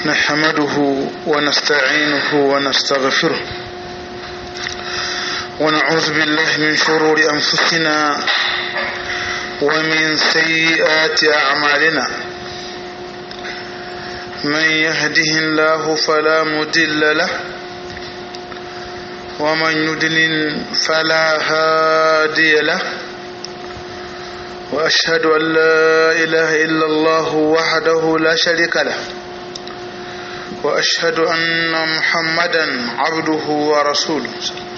نحمده ونستعينه ونستغفره ونعوذ بالله من شرور أنفسنا ومن سيئات أعمالنا من يهده الله فلا مدل له ومن يدلل فلا هادي له وأشهد أن لا إله إلا الله وحده لا شريك له وأشهد أن محمدا عبده ورسوله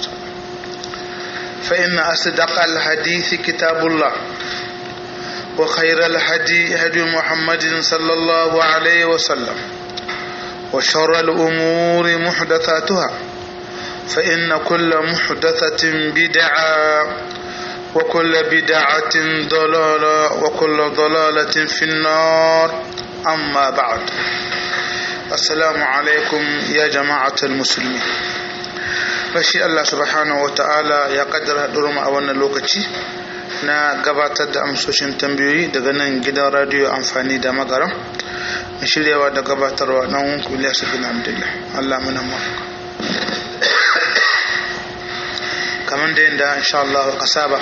فإن أصدق الحديث كتاب الله وخير الهدي هدي محمد صلى الله عليه وسلم وشر الأمور محدثاتها فإن كل محدثة بدعة وكل بدعة ضلالة وكل ضلالة في النار أما بعد السلام عليكم يا جماعة المسلمين fashi Allah subhanahu wa ta'ala ya kaddara mu a wannan lokaci na gabatar da amsoshin tambayoyi daga nan gidan radiyo amfani da magaram shiryawa da gabatarwa na hunku Ilyasu bin Abdullah Allah muna mafaka kamar da yadda insha Allah ka saba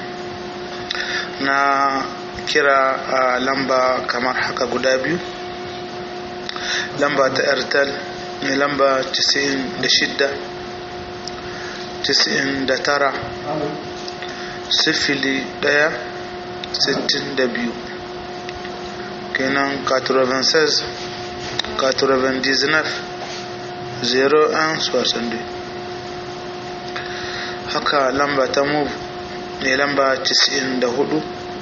na kira a lamba kamar haka guda biyu lamba ta airtel mai lamba 96 99 sifili ɗaya sittin da biyu kenan 96 99 01 62 haka lamba ta move ne lamba 94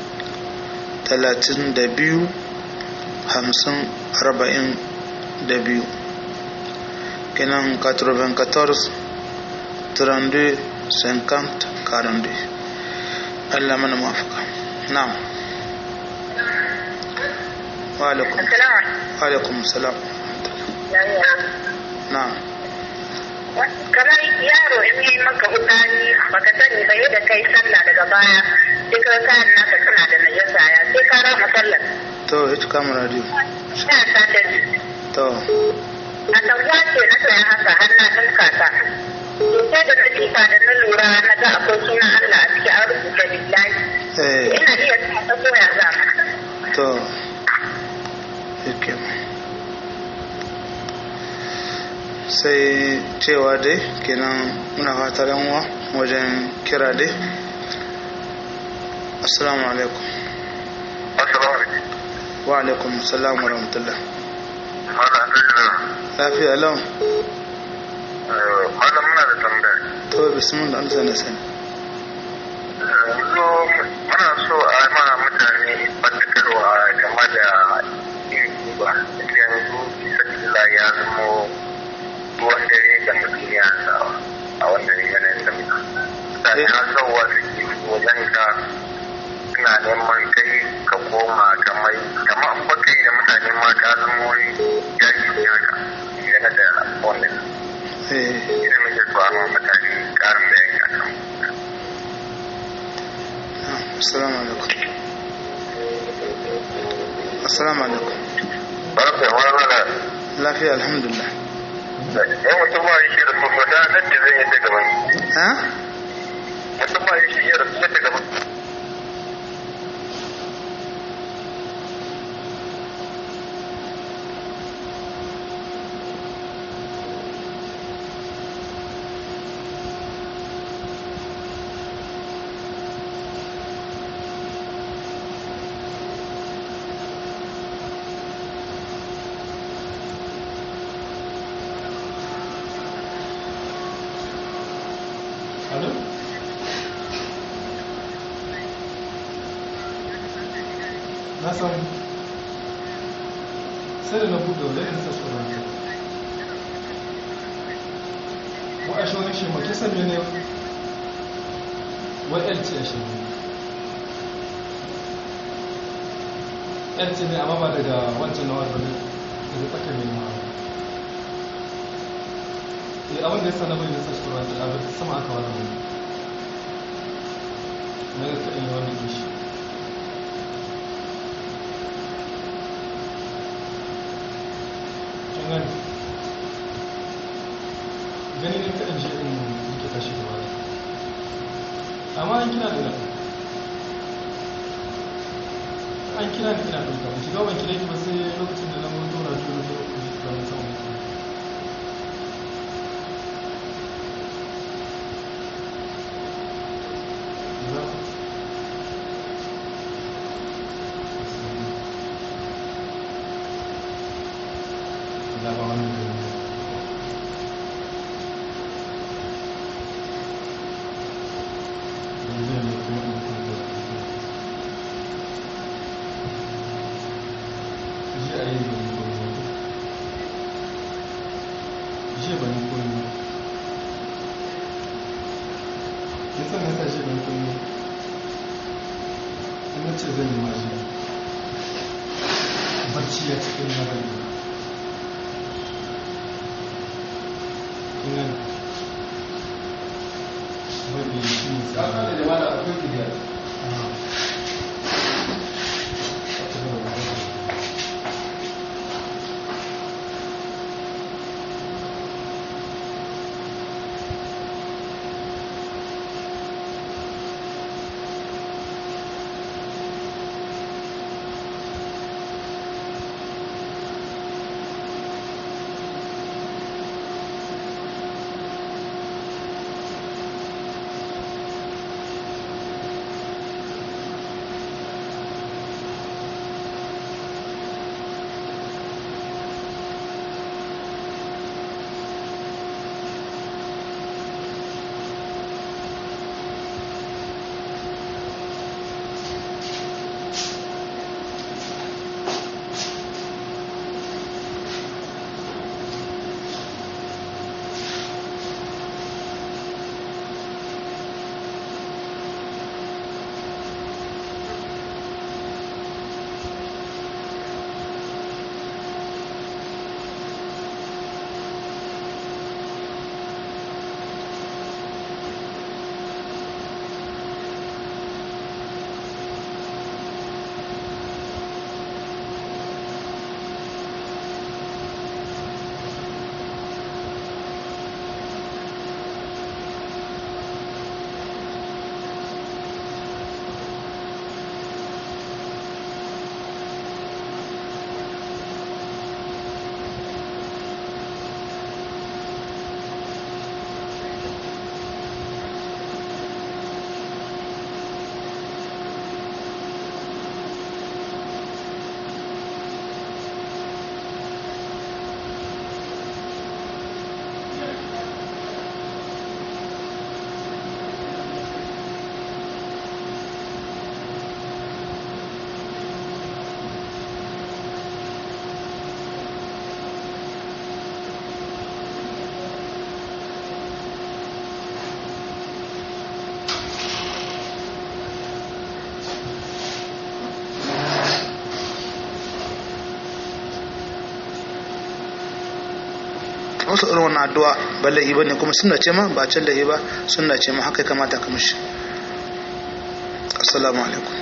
32 50 40 da biyu kenan 94 32 50 42 Allah mana mafaka na'am wa alaikum wa alaikum salam na'am kamar yaro in yi maka hutani baka sani ba yadda kai sallah daga baya sai ka kayan naka suna da najasa ya sai ka rama sallar to ita kama radio ina satar to a tambuwa ce na saya haka har na ɗinka ta sai da nasifa da na lura na ga akwai sunan Allah a cikin an rubuta billahi eh ina iya sa ta koya za to yake sai cewa dai kenan muna fatar yanwa wajen kira dai assalamu alaikum Assalamu alaikum. wa alaikum salam wa rahmatullah Malam Abdul lafiya lau Malam muna da tambaya. to bismillah Allah na sani Yanzu muna so a ma mutane fadakarwa game da yin duba. Yanzu sakila ya zamo ruwan dare da mutum ya sawa a wannan yanayin da mutum. Mutane har sauwa suke wajen ka suna neman kai ka koma kamar kamar an baka yi da mutane ma ka zama wani jaki ne haka game da wannan. eh ina muke so a ma mutane karin bayani a kan na'am, assalamu alaikum assalamu alaikum barka wani mana lafiya alhamdulillah yan mutum ba shi da kuma da nan da zai yi ta gaban ha mutum ba shi da kuma ta gaban Alo? Na samu. Sai da na buɗe wa zai sa tsoron ka. Wa a shawar shi ma kisan ne wa LT a shi LT ne amma ba daga wancan na wadda ne daga tsakar ne ma. Eh abin da ya sa na bayyana sa tsoron ka abin sama aka wani wani. Na ga kaɗin yi wani ishi. gani gani ne kaɗan je in yake tashi gaba da amma an kina da an kira ni ina ɗauka ba shiga ban kira ki ba sai lokacin da na mutu na biyu na biyu da na samu da ba wani da barci a cikin labari inan wani shi ne tsara da jama'a akwai kiriya wasu irin wannan addu'a ba laifi bane kuma sunna ce ma ba can laifi ba sunna ce ma haka ya kamata ka mishi assalamu alaikum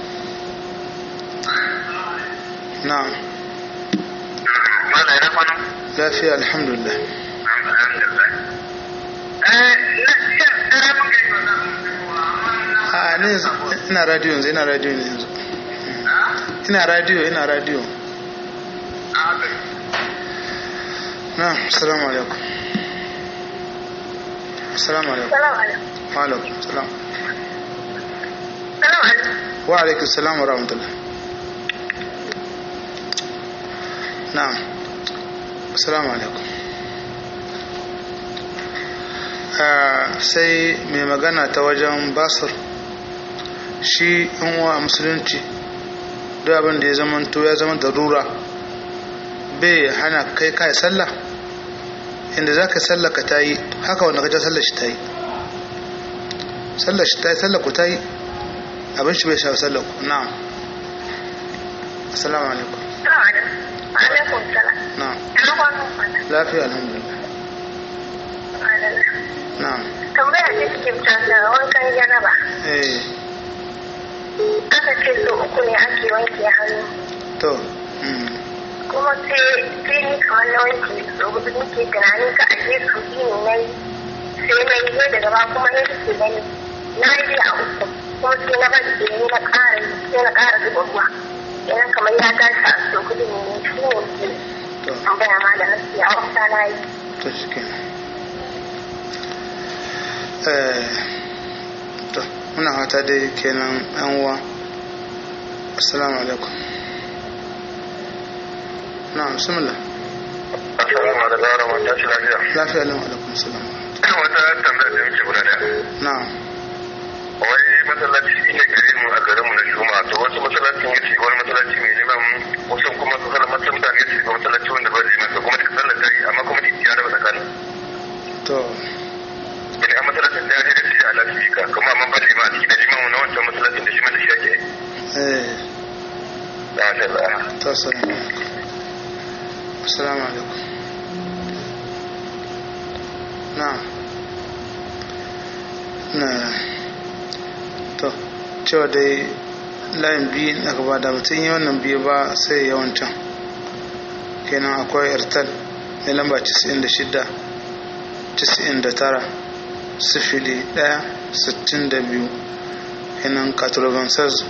na'am Mana yana kwano? lafiya alhamdulillah Alhamdulillah. Eh, na shan ƙaramin gari ba za mu a ne yanzu ina radio yanzu ina radio ne yanzu ina radio ina radio na assalamu alaikum assalamu alaikum Salam alaikum. wa alaikum salam Salam alaikum. wa alaikum salam wa rahmatullah na'am assalamu alaikum Ah, sai mai magana ta wajen basir shi in wa musulunci duk abin da ya zama to ya zama darura bai hana kai kai sallah inda za ka sallah ka ta yi haka wanda ka ja sallah shi ta yi sallah shi ta yi sallah ku ta yi abin shi bai sha sallah ku na'am assalamu alaikum Salam alaikum. Alaikum salam. na'am Ina kwano mana. lafiya alhamdulillah Madalla. na'am Tambaya ce cikin canza wankan janaba. eh Aka ce so uku ne ake wanke hannu. to mm, kuma sai sai ni kamar na wanke so hudu nake tunanin ka aje su biyu na yi sai na yi zai daga ba kuma ya suke gani na yi a uku kuma sai na bari da ni na ƙara yi sai na ƙara zuba ruwa kenan kamar ya tashi a so hudu ne ne shi ne ke to tambaya ma da nasi a wata na yi to shi kenan eh to muna fata dai kenan yan uwa assalamu alaikum na'am bismillah assalamu alaikum wa rahmatullahi lafiya lafiya lam alaikum salam wata tambaya da muke guda daya na'am wai masallaci ne gare mu a garinmu na juma'a to wasu masallacin ya shiga wani masallaci mai liman wasu kuma su kala masu mutane ya shiga masallaci wanda ba liman to kuma da sallar ta yi amma kuma da ya raba tsakanin to yani a masallacin da ya je da shi a lasifika kuma amma ba liman a ciki da liman na wancan masallacin da liman da shi ake eh da masha Allah to assalamu alaikum assalamu alaikum na'am na to cewa dai layin biyu na gaba da mutum yi wannan biyu ba sai yawancan kenan akwai airtel mai lamba 96 99 sifili 1 62 kenan 96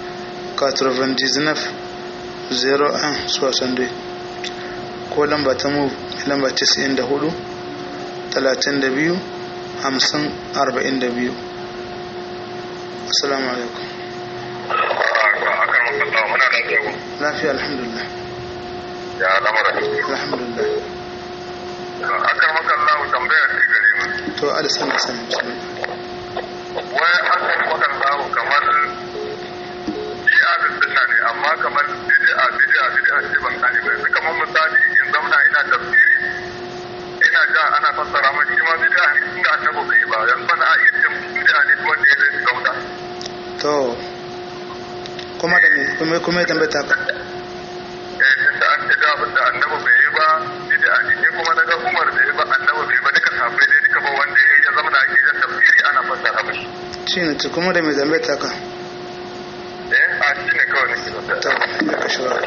99 01 62 ko lamba ta mu mai lamba 94 32 50 42 assalamu alaikum akan makalla muna da tsawo lafiya alhamdulillah ya lamara alhamdulillah akan makalla tambaya ce gare mu to alisan da sani bismillah wai akan makalla kamar shi adin sunna ne amma kamar bid'a bid'a bid'a ce ban gane ba yanzu kamar misali in zauna ina tafsiri ina ja ana fassara mai shi ma bid'a ne inda annabi bai ba yanzu bana a iya cin bid'a ne wanda ya zai gauda to kuma da me kuma kuma ya tambata ka eh tunda an ce da abin da annabi bai yi ba bid'a ne ni kuma naga Umar bai yi ba annabi bai ba duka sahabbai dai duka ba wanda ya yi ya zama da ake jan tafsiri ana fassara mashi shi ne to kuma da me tambata ka eh a shi ne kawai nake da to ya ka shawara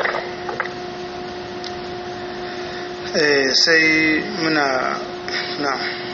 eh sai muna na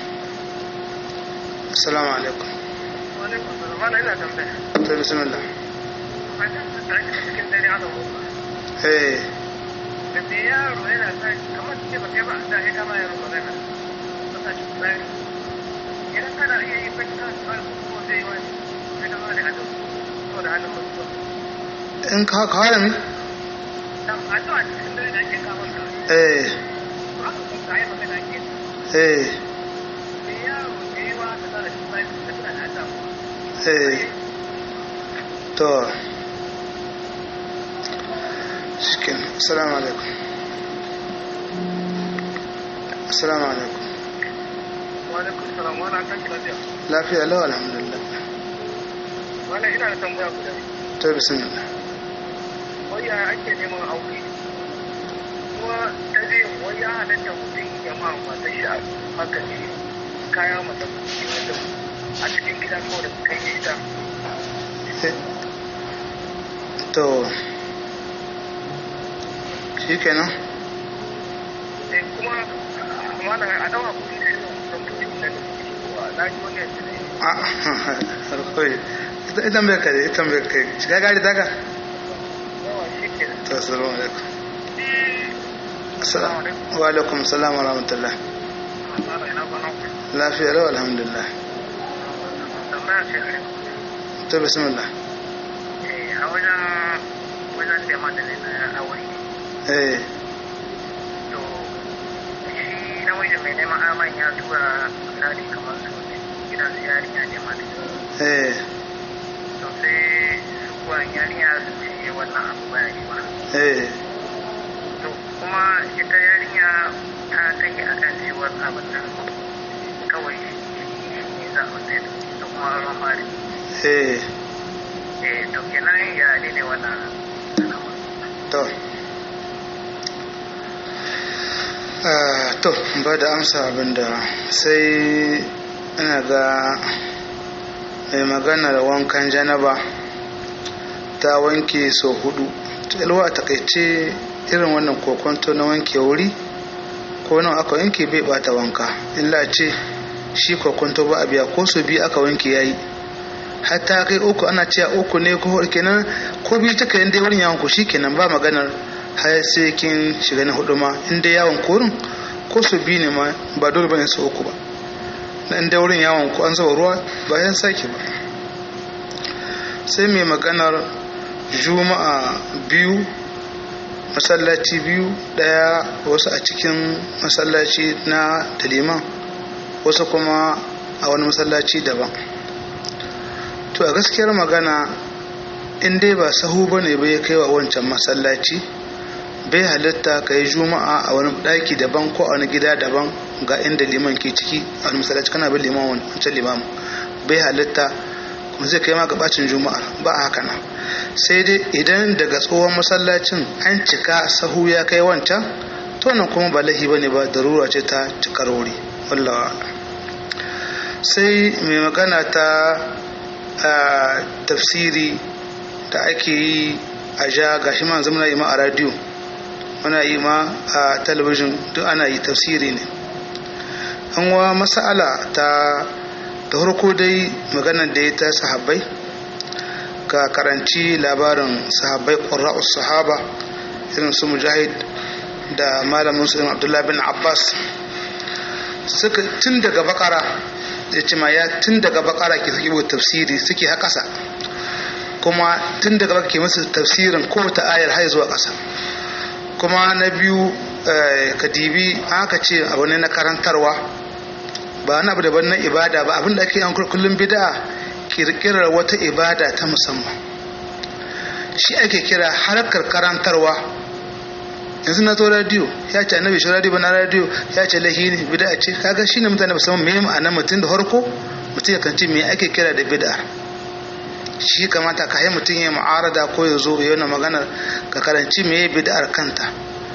assalamu alaikum Mana ina tambaya. to bismillah An ta cikin dare aka mutu. eh da da yaro yana sa kamar ce ba kai ba da ya kama yaro magana ba sa shi tsari idan kana iya yi kai ka tsari ko zai wani sai ka zo da hadu ko da hannun mutuwa in ka ka fara mi dan addu'a cikin dare da ake kawo ka eh ba ka ka yi magana ke eh da yaro da yawa ka tsara shi tsari da kana da addu'a eh to shikin assalamu alaikum assalamu alaikum wa alaikum salam wa kan ki lafiya lafiya lau alhamdulillah wannan ina da tambaya guda to bismillah wai ya ake neman aure kuma ta zai wai ya halatta mutum ya ma mata shi a haka ne kaya mata wanda a cikin gida ko da kai ne ita Eh, to shi kenan sai kuma amma da a dawa kuɗi da yawan da mutum da wa na ji wani yanzu ne a harkoi idan bai kare idan bai kai shiga gari daga yawa shi ke to assalamu alaikum assalamu wa alaikum assalam wa rahmatullah da tsara ina kwana ku lafiya lau alhamdulillah tambaya ce a to bismillah eh a wajen wajen da ma da ne na aure eh to shi namiji mai neman aman ya tura misali kamar su gidan su yarinya ne ma da eh to sai su kuwa yarinya su ce wannan abu baya yi ba eh to kuma ita yarinya ta kai akan cewar abin nan kawai shi ne za a sai da kuma ruwan fari eh eh to kenan ya ne ne wannan al'amari to Ah, to ba da amsa abinda sai ina ga mai maganar wankan janaba ta wanke so hudu ilwa a takaice irin wannan kokonto na wanke wuri ko nan aka wanke bai bata wanka illa ce shi kokonto ba a biya ko su biyu aka wanke yayi hatta kai uku ana cewa uku ne ko kenan ko biyu ta kai dai wurin yawon ku shikenan ba maganar har sai kin shiga na hudu ma in dai yawon korin ko su biyu ne ma ba dole bane su uku ba na in dai wurin yawon ku an zuba ruwa ba yan sake ba sai mai maganar juma'a biyu masallaci biyu daya wasu a cikin masallaci na da liman wasu kuma a wani masallaci daban to a gaskiyar magana in dai ba sahu ba ne bai kai wa wancan masallaci bai halitta ka yi juma'a a wani ɗaki daban ko a wani gida daban ga inda liman ke ciki a wani masallaci kana bin liman wancan liman bai halitta kuma zai kai ma ga bacin juma'ar ba a haka nan sai dai idan daga tsohon masallacin an cika sahu ya kai wancan to nan kuma ba lahi bane ba darura ce ta cikar wuri wallawa sai mai magana ta tafsiri da ake yi a ja gashi ma zama yi ma a radio muna yi ma a talabijin duk ana yi tafsiri ne an wa masala ta da farko dai maganar da ya ta sahabbai ka karanci labarin sahabbai ƙwararra'us sahaba irin su mujahid da malamin su abdullahi bin abbas suka tun daga bakara ya ce ma ya tun daga bakara ke suke tafsiri suke ha ƙasa kuma tun daga baka ke musu tafsirin kowace ayar har zuwa ƙasa kuma na biyu kadibi aka ce abu ne na karantarwa ba wani abu daban na ibada ba abinda ake yan kullum bid'a kirkirar wata ibada ta musamman shi ake kira harkar karantarwa yanzu na zo radiyo ya ce annabi shi radiyo na radiyo ya ce lahini bid'a ce kaga shine mutane ba san me ma'anar mutum da harko mutum ya kanci me ake kira da bid'a shi kamata ka yi mutum ya mu'arada ko ya zo ya yi magana ka karanci me bid'ar kanta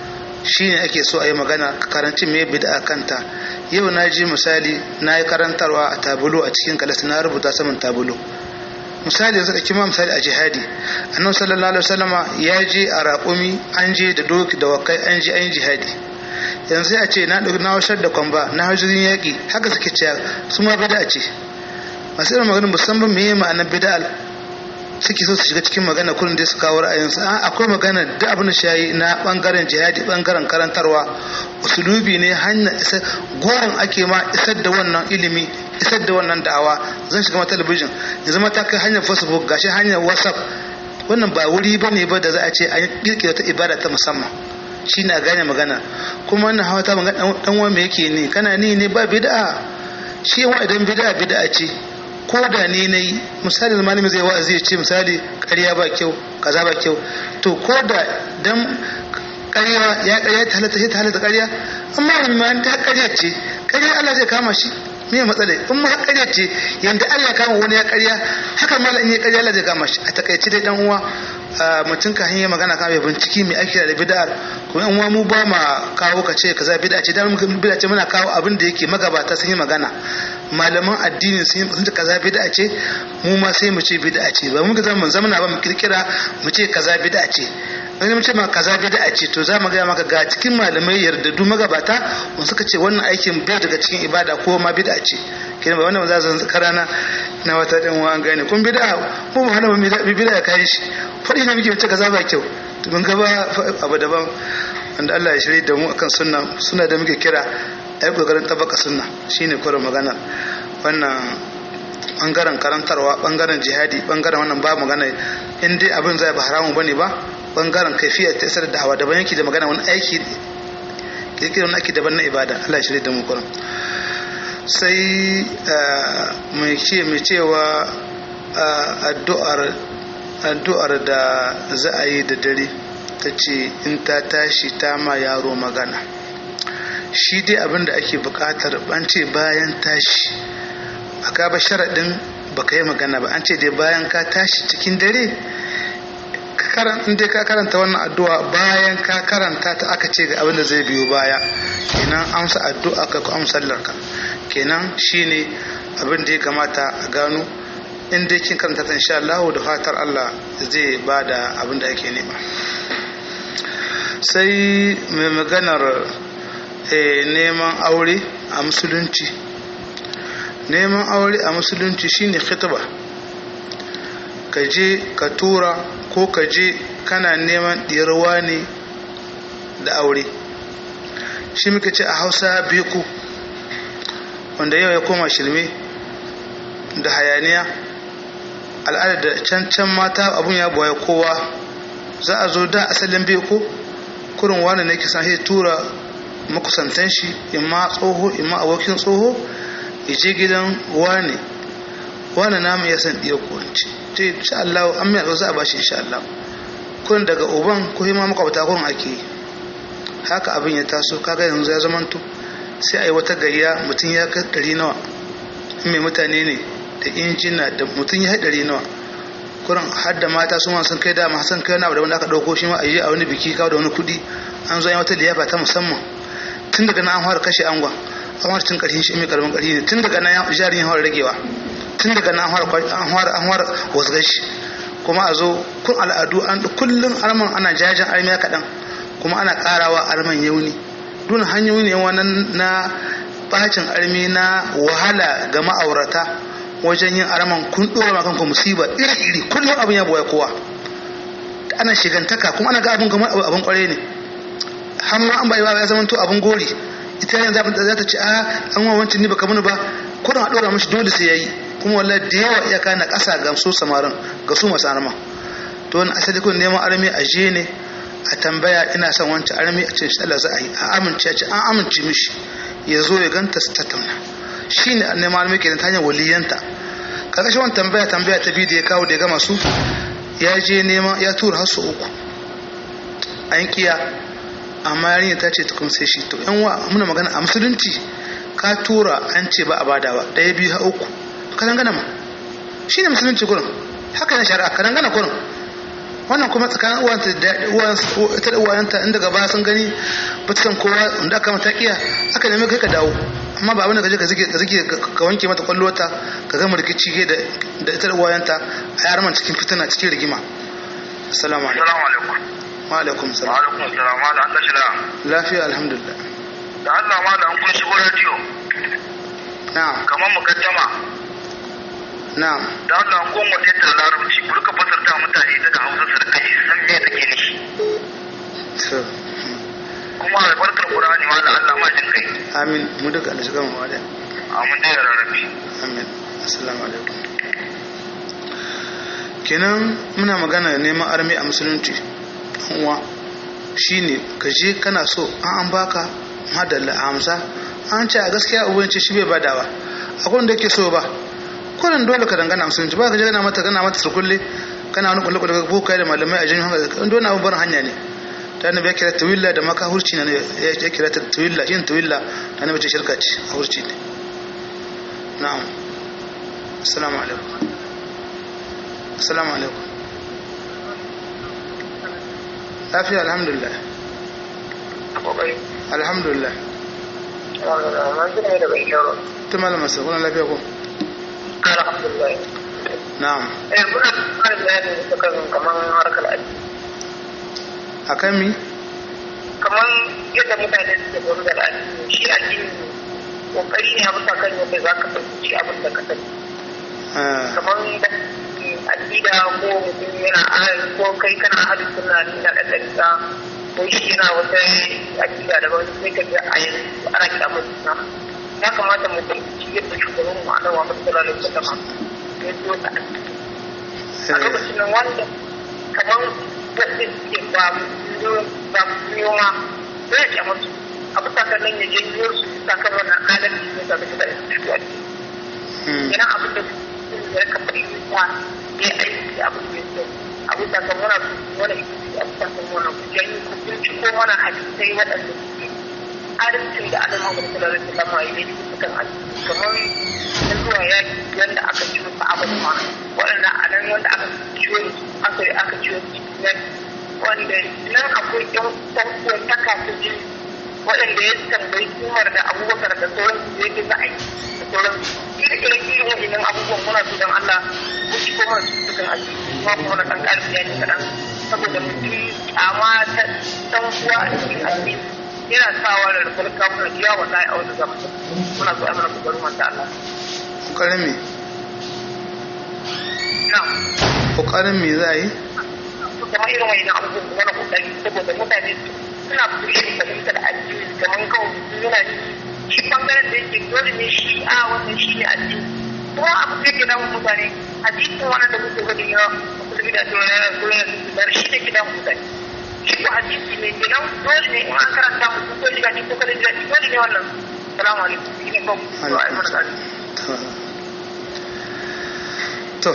shi ne ake so a yi magana ka karanci me bid'a kanta yau na ji misali na yi karantarwa a tabulo a cikin kalas na rubuta saman tabulo misali yanzu da kima misali a jihadi annabi sallallahu alaihi wasallama ya je a raƙumi an je da doki da wakai an je an yi jihadi yanzu a ce na ɗauki na washar da kwamba na hajjin yaƙi haka suke cewa su ma bida ce masu irin maganin musamman me ma'anar bida'al suke so su shiga cikin magana kullum da su kawo ra'ayinsu a akwai magana da abin da shayi na bangaren jihadi bangaren karantarwa usulubi ne hanyar isa goron ake ma isar da wannan ilimi isar da wannan da'awa zan shiga talabijin ya zama ta kai hanyar facebook gashi hanyar whatsapp wannan ba wuri ba ne ba da za a ce an kirkira ta ibada ta musamman shi na gane magana kuma wannan hawa ta magana dan uwa me yake ne kana ni ne ba bid'a shi wa idan bid'a bid'a ce ko da ne na yi misali da malami zai wa'azi ya ce misali ƙarya ba kyau kaza ba kyau to ko da dan ƙarya ya ƙarya ta halatta ta halatta ƙarya amma ma ta ƙarya ce ƙarya Allah zai kama shi me matsala in ma ƙarya ce yanda Allah kama wani ya ƙarya haka malam in ya ƙarya Allah zai kama shi a takaice dai dan uwa mutum ka hanyar magana kan bai binciki mai ake da bid'ar kuma in uwa mu ba ma kawo ka ce kaza bid'a ce dan bid'a ce muna kawo abin da yake magabata sun yi magana malaman addini sun yi ce kaza bid'a ce mu ma sai mu ce bid'a ce ba mu ga zaman zamana ba mu kirkira mu ce kaza bid'a ce wani mu ce ma kaza bid'a ce to za mu ga maka ga cikin malamai yardadu magabata wanda suka ce wannan aikin bai daga cikin ibada ko ma bid'a ce kina ba wannan za su karana na wata din wa an gane kun bid'a mu ba hana mu bid'a ya kai shi fadi ne muke ce kaza ba kyau to mun gaba abu daban wanda Allah ya shirye da mu akan sunna suna da muke kira ai kokarin tabbaka sunna shine kore magana wannan bangaren karantarwa bangaren jihadi bangaren wannan ba magana in dai abin zai ba haramun bane ba bangaren kaifiyar ta isar da hawa daban yake da magana wani aiki kirkirar wani aiki daban na ibada Allah ya shirye da mu kuran sai mai ce mai cewa addu'ar addu'ar da za a yi da dare ta ce in ta tashi ta ma yaro magana shi dai abin da ake bukatar an ce bayan tashi aka ba sharaɗin ba ka yi magana ba an ce dai bayan ka tashi cikin dare in dai ka karanta wannan addu'a bayan ka karanta ta aka ce ga abin da zai biyo baya kenan amsa addu'a ka ko amsallar ka kenan shine abin da ya kamata a gano in dai kin karanta ta insha Allah da fatar Allah zai ba da abin da ake nema sai mai maganar eh, neman aure a musulunci neman aure a musulunci shine khitba ka je ka tura ko ka je kana neman ɗiyarwa ne da aure shi muka ce a hausa biku wanda yau ya koma shirme da hayaniya al'adar da can can mata abun ya boye kowa za a zo da asalin biku kurin wani ne kisan sai tura makusantan shi imma tsoho imma abokin tsoho ya je gidan wani wani namu ya san ɗiya kowanci ce insha Allah an mai za a bashi insha Allah kurin daga uban ko hima makwabta kurin ake yi haka abin ya taso kaga yanzu ya zamanto sai a yi wata gayya mutum ya kai ɗari nawa in mai mutane ne da injina da mutum ya kai ɗari nawa kurin har da mata su ma sun kai dama sun kai wani da wanda aka ɗauko shi ma a yi a wani biki kawo da wani kuɗi an zo yi wata liyafa ta musamman tun daga nan an fara kashe angon an fara tun ƙarshen shi mai ƙaramin ƙarfi ne tun daga nan jarin ya fara ragewa tun daga nan an fara wasgar shi kuma a zo kun al'adu an kullum alman ana jajen armiya kaɗan kuma ana ƙarawa alman yauni duna hanyoyi ne wannan na bacin armi na wahala ga ma'aurata wajen yin arman kun ɗora ma kanku musiba iri-iri kullum abin ya boye kowa ana shigantaka kuma ana ga abin kamar abin kwarai ne har ma an bai ba ya zama to abin gori ita yanzu za ta ce a an wa wancan ni baka muni ba kurin a ɗora mashi dole sai yayi kuma wallahi da yawa iyaka na ƙasa ga su samarin ga su masu arma to wani asali kun neman armi a je ne a tambaya ina son wancan armi a ce shi Allah za a yi a amince a ce an amince mishi ya zo ya ganta su tattauna shi ne neman armi kenan ta hanyar waliyanta karkashin wani tambaya tambaya ta biyu da ya kawo da ya gama su ya je neman ya tura har su uku an kiya amma yarinya ta ce tukun sai shi to yan wa muna magana a musulunci ka tura an ce ba a bada ba ɗaya biyu har uku ka dangana ma shi ne musulunci gurin haka ne shari'a ka dangana gurin wannan kuma tsakanin uwanta da ita da uwayenta inda gaba sun gani ba ta san kowa inda aka mata kiya aka nemi kai ka dawo amma ba wanda ka je ka zige ka zige ka wanke mata kwallota ka gama rikici ke da da ita da uwayenta a yarman cikin fitina cikin rigima assalamu alaikum Assalamu alaikum. wa alaikum Wa salam alaikum assalam. Malam an tashi da. lafiya alhamdulillah Da Allah malam an kun shigo radio na'am kamar mukaddama. na'am Da Allah an goma da yadda larabci ku rika fasarta mutane daga Hausa su rika ji san me take nishi. to Kuma albarkar Qur'ani malam Allah ma jin kai. amin mu duka da shiga mu wada Amin da ya rarrabe. amin assalamu alaikum kenan muna magana neman armi a musulunci uwa shine ka je kana so an an baka madalla a hamsa an ce a gaskiya uban ce shi bai badawa akwai wanda yake so ba kullum dole ka dangana a musulunci ba ka je kana mata kana mata surkulle kana wani kulle kulle ko kai da malamai a jin hanga dole abun barin hanya ne ta annabi ya kira tawilla da maka hurci ne ya kira ta tawilla yin tawilla ta annabi ce shirka ce a hurci ne na'am assalamu alaikum assalamu alaikum lafiya alhamdulillah Kokari. alhamdulillah Mun ji ne da bai yaro. ta malama sa kuna lafiya ko Alhamdulillah. na'am Eh muna kan bayani da kan kaman harkar addini. akan mi Kaman yadda mutane suke gudu da addini shi addini kokari ne a bisa kan yadda za ka fahimci abin da ka sani. Ah, kamar da aƙida ko mutum yana ahali ko kai kana ahali suna nuna da ɗanɗansa ko shi yana wata aƙida da wani sai ka ga a yanzu ana kyamar suna ya kamata mu fahimci yadda shugaban mu ana wa mutum da lokacin da ya zo da addini a lokacin nan wanda kamar wanda suke ba mu ba mu yoma zai kyamar su a bisa kan nan ya janyo su sakar wannan adalci ne da suka da su shi addini hmm, idan abin da ya ka fahimta ya aiki abin da ya abu da kan muna wani isi abu da kan muna kujan yi ku binciko mana hadisai waɗanda suke adalcin da ana mamu da sallallahu alaihi wasallam ya yi sukan hadisi kamar na zuwa yaki wanda aka ciwo ba abin ma waɗanda a nan wanda aka ciwo aka aka ciwo cikin wanda nan akwai ɗan ɗan taka ta jini waɗanda ya tambayi umar da abubakar da sauran su yake za a yi da sauran irin irin waɗannan abubuwan muna so don Allah ko ci ko mana su sukan aji kuma kuma na ɗan ƙarfi ya ne kaɗan saboda mutum amma ta dan uwa a cikin addini yana sawa da rukun kafin ya wallahi a wani zama muna so a mana kokarin wanda Allah kokarin me na kokarin me za a yi kuma irin wani abubuwan wani kokari saboda mutane suna fushin fahimtar addini kamar kawai yana shi bangaren da yake dole ne shi a wannan shi ne addini kuma abu da ke damun mutane hadisin wannan da kuke gani ya musulmi da tsoron yana tsoron yana tsoron shi ne ke damun mutane shi ko hadisi ne ke nan dole ne in an karanta mutum ko shiga ko kalin jiraɗi dole ne wannan salamu alaikum shi ne kawai zuwa a yi mana tsari to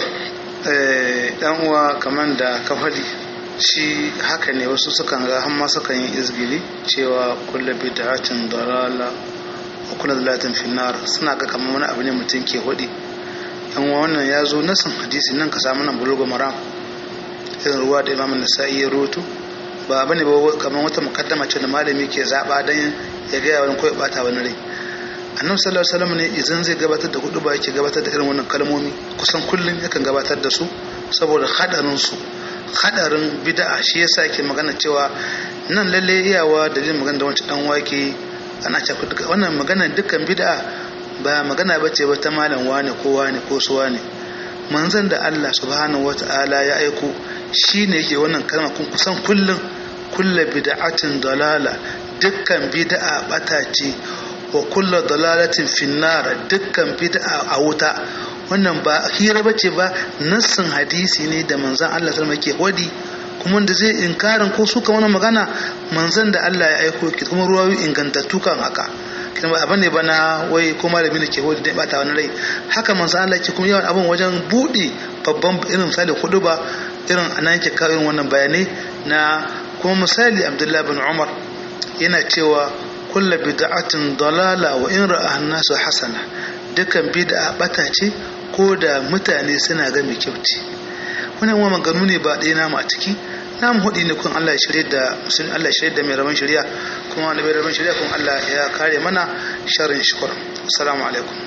dan uwa kamar da ka faɗi shi haka ne wasu sukan ga hamma sukan yi izgili cewa kulle bid'atin dalala wa kullu dalatin finnar suna ga kamar wani abu ne mutum ke hudi yan uwa wannan ya zo nasin hadisi nan ka samu nan bulugu maram irin ruwa da imam nasa'i ya roto ba bane ba kamar wata mukaddama ce da malami ke zaba dan ya ga wani ko ya bata wani rai annabi sallallahu alaihi wasallam ne idan zai gabatar da hudu ba yake gabatar da irin wannan kalmomi kusan kullum yakan gabatar da su saboda hadarin su hadarin bid'a shi yasa yake magana cewa nan lalle iyawa dalilin magana da wancan dan wake ana cewa duka wannan magana dukkan bid'a ba magana bace ba ta malam wane ko wane ko su wane manzon da Allah subhanahu wata'ala ya aiko shine yake wannan kalma kun kusan kullum kullu bid'atin dalala dukkan bid'a bata ce wa kullu dalalatin finnar dukkan bid'a a wuta wannan ba hira bace ba nassin hadisi ne da manzon Allah sallallahu alaihi wadi kuma da zai inkarin ko suka wannan magana manzon da Allah ya aiko ki kuma ruwayoyi ingantattu kan haka kin ba abane bana wai ko malami ne ke wadi da bata wani rai haka manzon Allah ke kuma yawan abin wajen bude babban irin misali hudu ba irin anan ke kawo irin wannan bayanai na kuma misali Abdullah bin Umar yana cewa kulla bid'atin dalala wa in ra'a nasu hasana dukan bid'a bata ce ko da mutane suna ga mai kyauci wannan wa maganu ne ba ɗaya namu a ciki namu hudi ne kun Allah ya shirye da musulmi Allah ya shirye da mai rabon shari'a kuma da mai rabon shari'a kun Allah ya kare mana sharrin shukur assalamu alaikum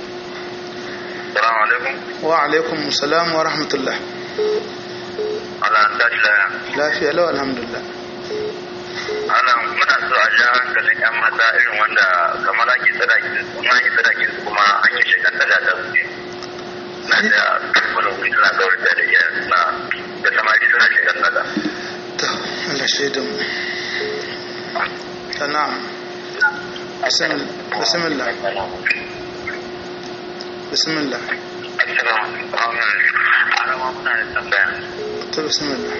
Assalamu alaikum. wa alaikum assalam wa rahmatullah Allah ta shi lafiya lau alhamdulillah ana muna so a ja hankalin yan mata irin wanda kamar ake sadaki kuma an yi sadaki su kuma an yi shekan daga ta su na da wani wuri suna kawar da da iya suna da samari suna shekan daga to Allah shaida mu ta na'am bismillah bismillah assalamu alaikum arama muna da tambaya to bismillah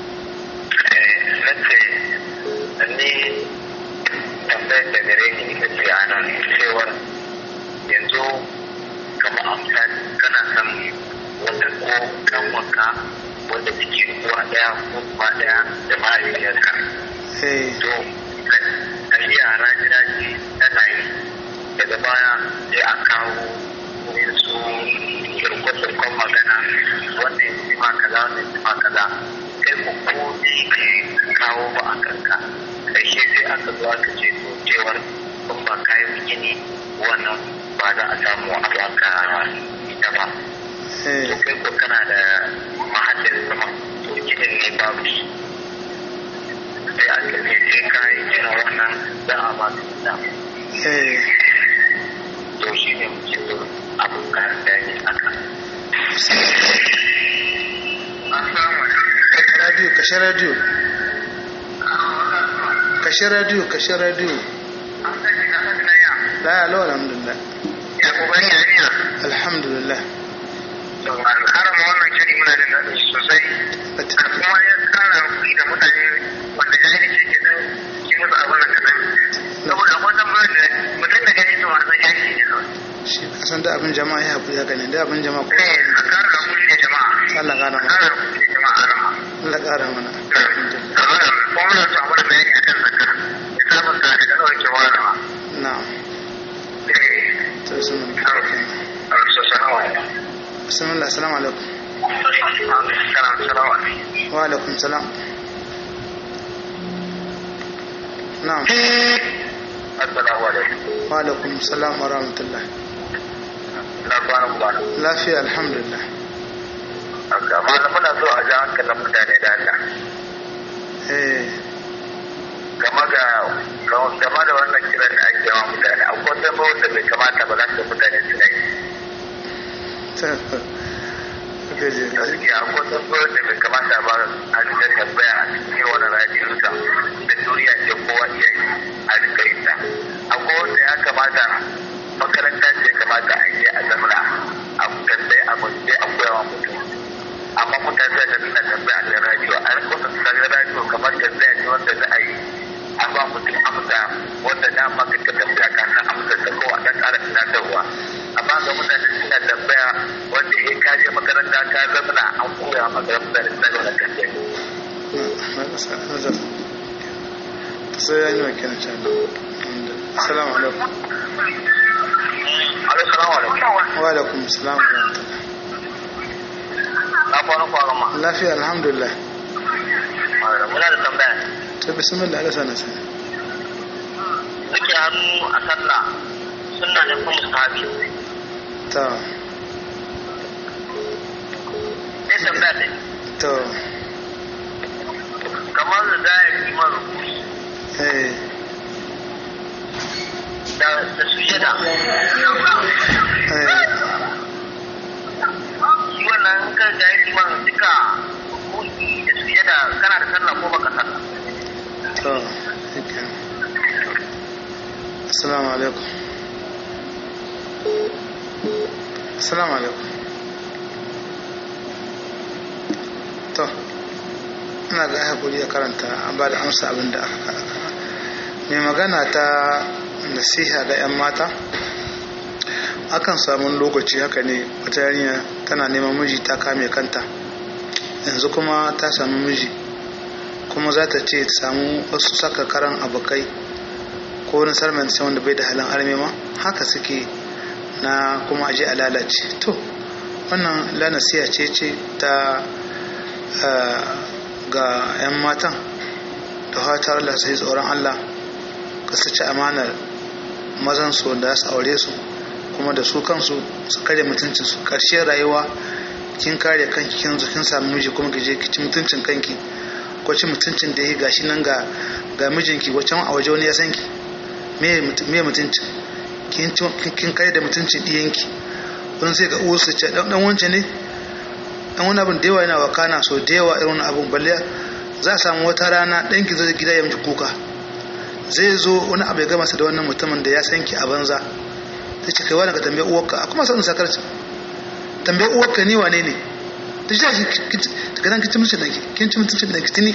na ce ni tambayar da gare ni ita ce a nan cewar yanzu kamar amsa kana son wata ko kanwaka wanda take uwa daya ko uwa daya da mahaifiyarka eh to a yi yara gida ce tana yi daga baya sai a kawo wurin su kirkon magana wanda ya ce ma kaza wanda ya ce ma kaza kai ku ko ne ke kawo ba a kanka ƙarshe sai aka zo aka ce to cewar in ba kayan gini wannan ba za a samu a baka ita ba to eh kai ko kana da mahallin sama to ginin ne babu shi sai aka ce sai kayan gina wannan za a ba su ita eh to shi ne muke so abin kayan da ne aka radio kashe radio kashe radio kashe radio la ya lau alhamdulillah ya kokari ya niya alhamdulillah to harama wannan shiri muna da daɗi sosai kuma ya kara kuɗi da mutane wanda jahilci ke nan ke musu abin nan kaɗan saboda akwai tambayar da mutum da gani to a san jahilci ne kawai shi kasan da abin jama'a ya haƙuri haka ne da abin jama'a ko eh a kara da kuɗi da jama'a Allah ƙara mana kara da kuɗi da jama'a harama Allah ƙara mana alhamdulillah kuma muna so a mana bayani akan zakka ya samun sa daga nawa ke warawa na'am eh to bismillah assalamu alaikum bismillah assalamu alaikum assalamu alaikum wa alaikum salam na'am assalamu alaikum wa alaikum salam wa rahmatullah na kwana kubana lafiya alhamdulillah haka malam muna so a ja hankalin mutane da Allah eh game ga game da wannan kiran da ake yawa mutane akwai tambayar da bai kamata ba za su mutane su yi ta gaje gaskiya akwai tambayar da bai kamata ba a rika tambaya a cikin wani radiyosa da duniya ce kowa iya yi a rika yin ta akwai wanda ya kamata makaranta ce kamata a je a zamana a tambaye a mutu a koya wa mutum amma mutane da suna tambaya a radiyo a rika wasu tsarin radiyo kamar tambaya ce wanda za a yi a ba mutum amsa wanda na maka ka tambaya ka san amsa ta kowa ta tsara tunatarwa amma ga mutane suna tambaya wanda ya kaje makaranta ka zamana an koya maka mutane suna da wani tambaya na kasa nazar sai ya yi wa kenan can assalamu alaikum Alo, salamu alaikum. wa alaikum assalam wa rahmatullah Na kwana kwanan ma. lafiya alhamdulillah Muna da tambaya. to bismillah Allah sana sana Rike hannu a sallah sunna ne kuma mustahabi. to Sai tambaya ne. to Kamar da za a yi man rukuni eh da da sujada. eh Shi wannan in ka ga yi man duka rukuni da sujada kana da sallah ko baka sallah. to yake assalamu alaikum assalamu alaikum to ina ga hakuri ya karanta an ba da amsa abin da aka karanta mai magana ta nasiha ga 'yan mata akan samu lokaci haka ne wata yarinya tana neman miji ta kame kanta yanzu kuma ta samu miji kuma za ta ce ta samu wasu saka karan abokai ko wani sarman sai wanda bai da halin arme ma haka suke na kuma aje a lalace to wannan lanasiya ce ce ta eh, ga 'yan matan da fatar Allah sai tsoron Allah ka su ci amanar mazan su da su aure su kuma da su kansu su kare mutuncin su karshen rayuwa kin kare kanki kin zo kin samu miji kuma ki je ki ci mutuncin kanki ko ci mutuncin da ya gashi nan ga ga mijinki wacan a waje wani ya san ki me mutu- me mutuncin kin ci- kin- kin kare da mutuncin diyanki wani sai ga uwar su ce dan dan wance ne dan wani abin da yawa yana wakana so da yawa irin abin balle za a samu wata rana ɗanki zai gida ya miki kuka zai zo wani abu ya gama sa da wannan mutumin da ya san ki a banza ta ce kai wani ka tambaye uwarka a kuma sanin sakarci tambaye uwarka ni wane ne ta ce shi daga nan kin ci mutuncin danki kin ci mutuncin danki tuni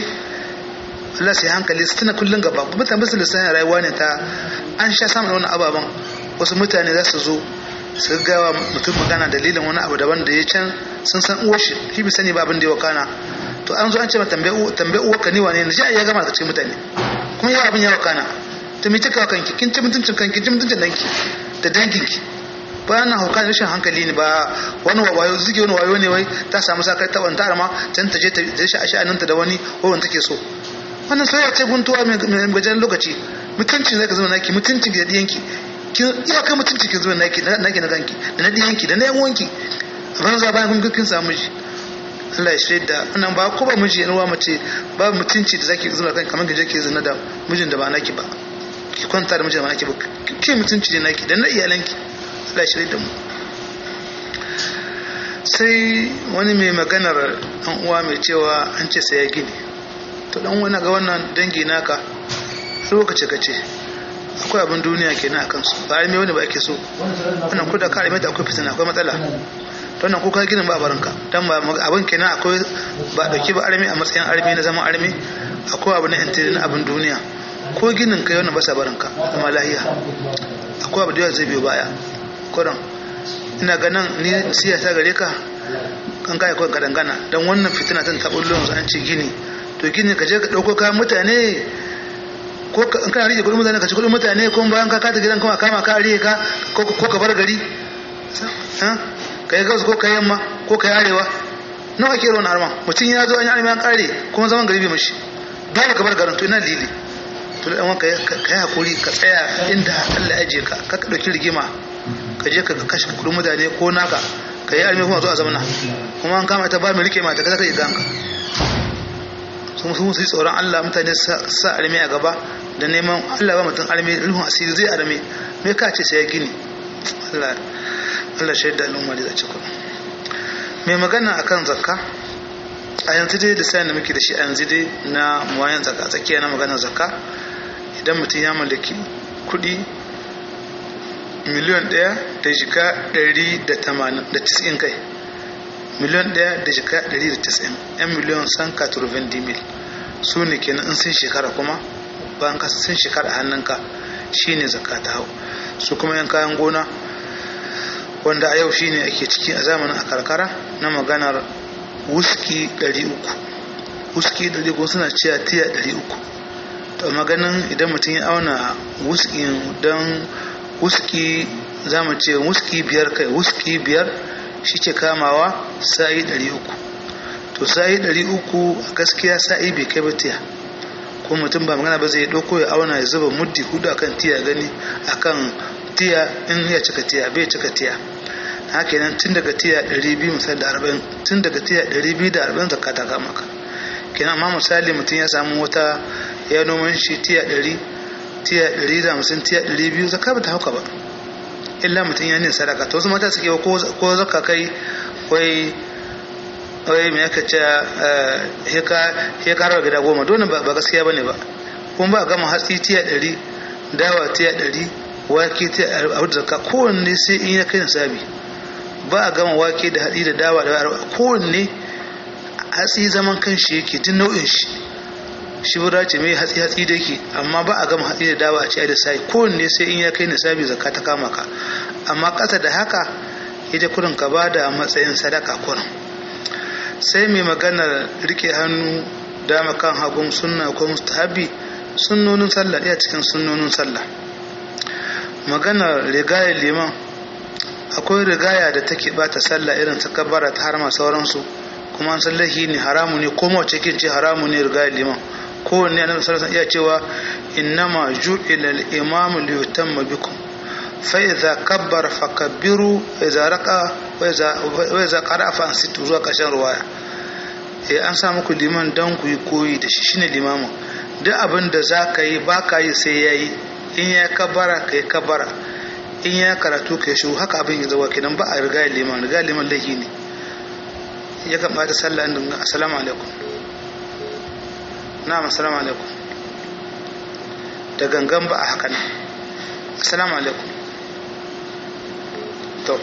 Allah sai hankali su tana kullun gaba kuma tambayar su lissanin rayuwa ne ta an sha samun wani ababen wasu mutane za su zo su gawa mutum magana dalilin wani abu daban da ya can sun san uwar shi shi bi sani ba abin da ya wakana to an zo an ce ma tambaye uwarka ni wane ne ji ya gama da cikin mutane kuma yawa abin ya wakana to me kika kanki kin ci mutuncin kanki kin ci mutuncin danki da danginki ba na hauka rashin hankali ne ba wani wayo zuke wani wayo ne wai ta samu sakar ta wanta arma can ta je ta je shi a sha'aninta da wani ko wanda take so wannan soyayya ce guntuwa mai gajen lokaci mutuncin zai ka zama naki mutuncin da diyanki kin iya kai mutuncin ki zama naki naki na kanki da na diyanki da na yan wanki ran za bayan kun kin samu miji Allah ya shirya da wannan ba ko ba miji yan uwa mace ba mutunci da zaki zama kanki kamar ki je ki zina da mijin da ba naki ba ki kwanta da mijin da ba naki ba ki mutunci ne naki da na iyalanki Allah ya shirya da mu sai wani mai maganar ɗan uwa mai cewa an ce sai ya gini to dan wani ga wannan dangi naka lokaci kace akwai abin duniya kenan a kansu ba arme wani ba ake so wannan ko da ka arme da akwai fitina akwai matsala to wannan ko ka ginin ba barinka dan ba abin kenan akwai ba dauki ba arme a matsayin arme na zaman arme akwai abu na intiri na abin duniya ko ginin kai wannan ba sa barinka kuma lahiya akwai abu da yawa zai biyo baya kuran ina ganin ni siyasa gare ka kan kai kawai ka dangana dan wannan fitina tana taɓa yanzu an ce gini to gini ka je ka ɗauko kayan mutane ko in kana rike kudin mutane ka ci kudin mutane ko bayan ka kata gidan kuma kama ka rike ka ko ka bar gari ka yi gabas ko ka yamma ko ka yi arewa nawa ke ruwan harma mutum ya zo an yi arma ya kare kuma zaman gari bai mashi dole ka bar garin to ina lili to da ɗan ka yi hakuri ka tsaya inda Allah ya je ka ka ɗauki rigima ka je ka kashe kudin mutane ko naka ka ka yi arme kuma zo a zamana kuma an kama ta ba mai rike mata kaza ka yi ganka sun sun yi tsoron Allah mutane sa arme a gaba da neman Allah ba mutum arme ruhun asiri zai arme me ka ce sai ya gini Allah Allah shaida al'umma da zaci kuma mai magana akan zakka a yanzu dai da sayan da muke da shi a yanzu dai na muwayan zakka tsakiya na maganar zakka idan mutum ya mallaki kuɗi miliyon ɗaya da jika ɗari da tamanin da tis'in kai miliyon ɗaya da jika ɗari da tis'in yan miliyon san katurvin dimil su ne kenan in sun shekara kuma bayan ka sun shekara a hannunka shine zakka ta hau su kuma yan kayan gona wanda a yau shine ake ciki a zamanin a karkara na maganar wuski 300 wuski 300 suna cewa tiya 300 to maganin idan mutum ya auna wuski don wuski za mu ce wuski biyar kai wuski biyar shi ke kamawa sa'i 300 to sa'i 300 a gaskiya sa'i bai kai ba tiya ko mutum ba magana ba zai ɗauko ya auna ya zuba muddi hudu akan tiya gani akan tiya in ya cika tiya bai cika tiya haka nan tun daga tiya 200 misali da 40 tun daga tiya 240 zakka ta kama ka kenan amma misali mutum ya samu wata ya noman shi tiya 100 tiya 150 tiya 200 zakka ba ta hauka ba illa mutum ya nin sadaka to wasu mata suke ko zakka kai wai wai me aka ce he ka gida goma dole ba gaskiya bane ba kuma ba gama hatsi tiya 100 dawa tiya 100 wake tiya a zakka kowanne sai in ya kai nisabi ba a gama wake da haɗi da dawa da kowanne hatsi zaman kan shi yake tun nau'in shi shi bura ce mai hatsi hatsi da yake amma ba a gama hatsi da dawa a ci da sai kowanne sai in ya kai nisabi zakka ta kama ka amma ƙasa da haka ita kurin ka ba da matsayin sadaka kurin sai mai maganar rike hannu dama kan hagun sunna ko mustahabi sunnonin sallah ɗaya cikin sunnonin sallah maganar rigayar liman akwai rigaya da take bata sallah irin ta kabara ta harma sauransu kuma an san lahi ne haramu ne ko mace kin ce haramu ne rigayar liman kowanne annabi sallallahu alaihi iya cewa innama ju'ila al-imamu li yutamma bikum fa idza kabbara fakabbiru wa idza raqa wa idza wa idza qara'a fa ansitu zuwa kashin ruwaya eh an sa muku liman dan ku yi koyi da shi shine limamin duk abin da za ka yi ba ka yi sai ya yi in ya kabara ka yi kabara in ya karatu ka yi shiru haka abin ya zama kenan ba a riga liman riga liman laifi ne ya kan bata sallah din assalamu alaikum na'am assalamu alaikum da gangan ba a haka ne assalamu alaikum to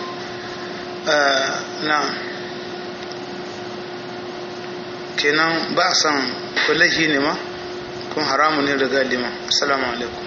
na'am kenan ba a san kullahi ne ma kun haramu ne riga liman assalamu alaikum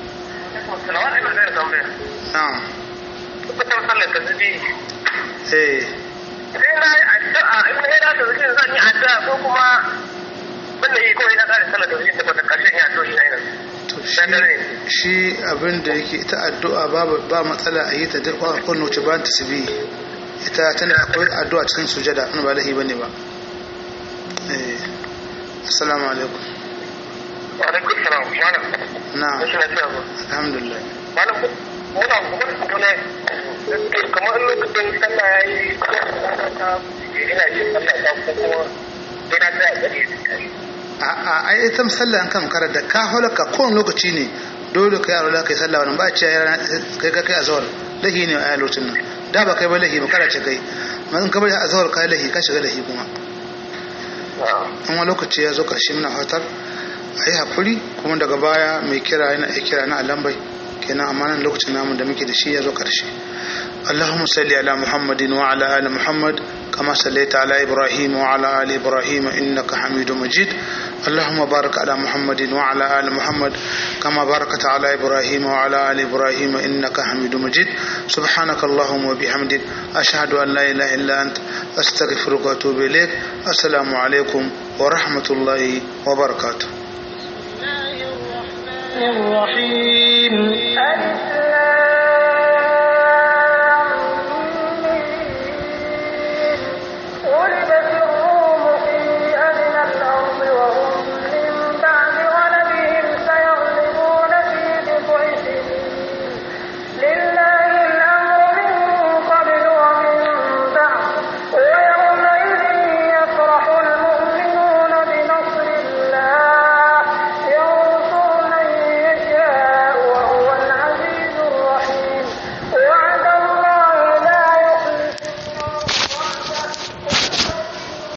na'am kusan sallar ta zubi eh sai na yi addu'a in na da zubi zan yi addu'a ko kuma wanda yi kawai na kare sallar ta zubi ta kwata karshen ya to ina yana to shi shi abin da yake ita addu'a babu ba matsala a yi ta duk kwa kun wuce ba ta sibi ita tana akwai addu'a cikin sujada an ba lahi bane ba eh assalamu alaikum wa alaikum salam malam na'am rashin lafiya ba alhamdulillah malam muna kuma kuma ne kamar lokacin sallah ya yi ta ina jin sallah ta ko kuma sai na tsaya gari a a ai ita sallah an kan karar da ka halaka kowane lokaci ne dole ka yaro kai sallah wannan ba ce kai kai kai azhar lahi ne a lokacin nan da ba kai ba lahi ba kada ce kai amma in ka bari azhar kai lahi ka shiga lahi kuma in wani lokaci ya zo karshe muna fatar a yi haƙuri kuma daga baya mai kira yana iya kira na alambai kenan amma nan lokacin namu da muke da shi ya zo karshe اللهم صل على محمد وعلى آل محمد كما صليت على إبراهيم وعلى آل إبراهيم إنك حميد مجيد اللهم بارك على محمد وعلى آل محمد كما باركت على إبراهيم وعلى آل إبراهيم إنك حميد مجيد سبحانك اللهم وبحمدك أشهد أن لا إله إلا أنت أستغفرك وأتوب إليك السلام عليكم ورحمة الله وبركاته الرحيم